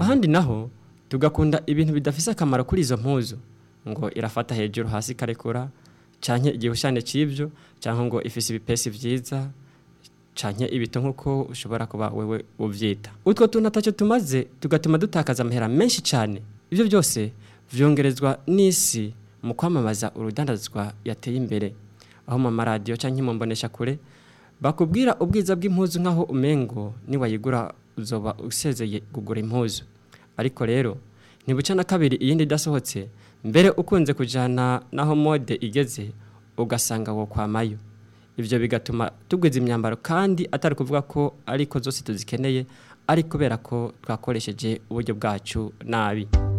ahandi naho tugakunda ibintu bidafise akamaro kuri izo mpuzu ngo irafata hejuru hasi ikarekura canke igihushane c'ivyo canke ngo ifise ibipesi vyiza canke ibito nk'uko ushobora kuba wewe uvyita utwo tuntu ataco tumaze tugatuma dutakaza amahera menshi cane ivyo byose vyongerezwa n'isi mu kwamamaza urudandazwa yateye imbere aho mu maradiyo canke mu mbonesha kure bakubwira ubwiza bw'impuzu nk'aho umengo niwayigura uzoba usezeye kugura impuzu ariko rero ntibuca na kabiri iyindi idasohotse mbere ukunze kujana naho mode igeze ugasanga wo kwamayo ivyo bigatuma tugwiza imyambaro kandi atari kuvuga ko ariko zose tuzikeneye ari kubera ko twakoresheje uburyo bwacu nabi